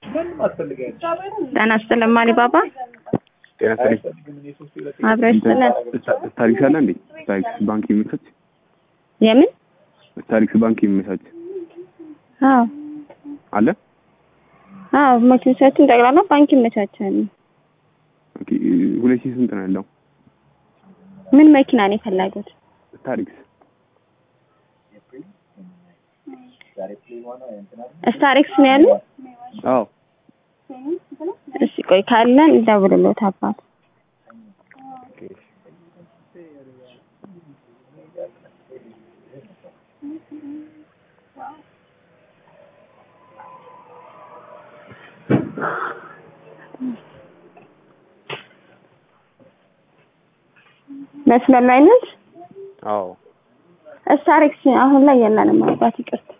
ጤና ይስጥልን ማሊ ባባ ጤና ይስጥልኝ። አብረሽ ስለን ታሪክስ አለ እንዴ? ታሪክስ ባንክ የሚመቻች የምን ታሪክስ ባንክ የሚመቻች አዎ አለ? አዎ መኪኖቻችን ጠቅላላ ባንክ ይመቻቻል። ኦኬ ሁለት ሺህ ስንት ነው ያለው? ምን መኪና ነው የፈለጉት? ታሪክስ ስታሪክስ ነው ያሉ? አዎ እሺ ቆይ ካለን እንደውልሎት አባት መስመር ላይ ነች። አዎ ስታሪክስ አሁን ላይ የለንም አባት ይቅርታ።